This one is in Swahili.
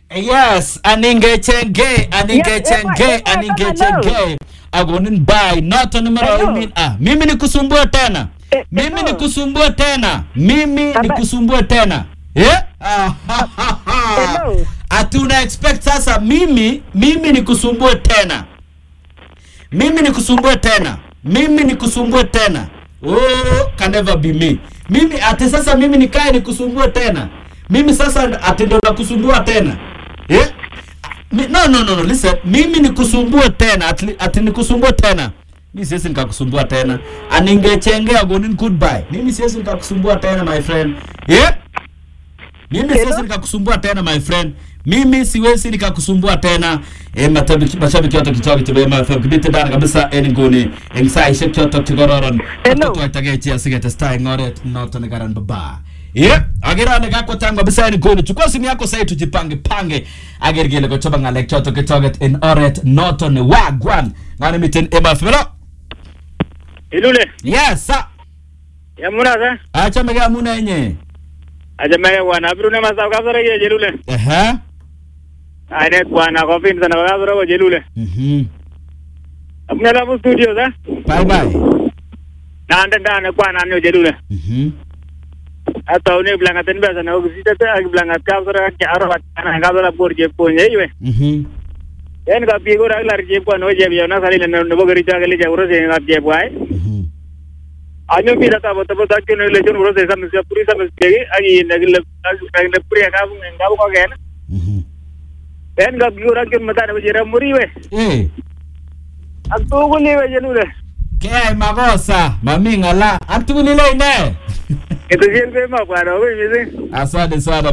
Yes, aningechenge, aningechenge, Yes, eh, eh, aningechenge. Agonin bai, not on numero Hello. mimi. Ah, mimi ni kusumbua tena. Eh, Mimi hello. ni kusumbua tena. Mimi ni Baba- kusumbua tena. Yeah? Ah, ha, ha, ha. Hello. Hatuna expect sasa mimi mimi ni kusumbua tena. Mimi ni kusumbua tena. Mimi ni kusumbua tena. Oh, can never be me. Mimi ati sasa mimi nikae ni kusumbua tena. Mimi sasa ati ndo nakusumbua tena. Eh? Mi, no no no no listen. Mimi ni kusumbua tena ati, ati ni kusumbua tena. Mimi siwezi nikakusumbua tena. Aningechengea gonin goodbye. Mimi siwezi nikakusumbua tena my friend. Yeah? Mimi Hello? siwezi nikakusumbua tena my friend. Mimi siwezi nikakusumbua tena. Eh, mashabiki mashabiki wote kichoki chebe ma FM kibite ndani kabisa en nguni en saishek chotok chekororon. Hello? Tutoitage chi asiketestai en oret noton nekaran baba. Yeah, agera ne kakwa tangu kabisa en nguni. Chukua simu yako sasa tujipange pange. Ager kele kochoba ngalek chotok kichoket en oret noton wagwan. Ngani miten ema fero. Ilule, Yes, sir. yamuna sa? Achame ke amune enye. Aja mege bwana, biru ne masab kasore ye jelule. Ehe. Ainet bwana, kofin sana kasore ko jelule. Mhm. Apne la studio sa? Bye bye. Nande ndane bwana nyo jelule. Mhm. Ata une blangat en besa na ogisita te ag blangat kasore ke aro kana kasore por je ponye iwe. Mhm. En ka pigo ra lar je bwana o je biya na sali na no bogari ta gele je uro se ngap je bwai. Mhm. Anyo pi ta bo bo ta ke no le jon uro se sam se puri sam se ge agi na gele na puri ka bu ngau ko gen. Mhm. En ka pigo ra ke mata na je ra muri we. Eh. Ak tu ko ni we jelule. Keyai makosa, mami ng'ala. Ak tugul ile ine. Ito siyen ko ma bwana, we missing. Asante sana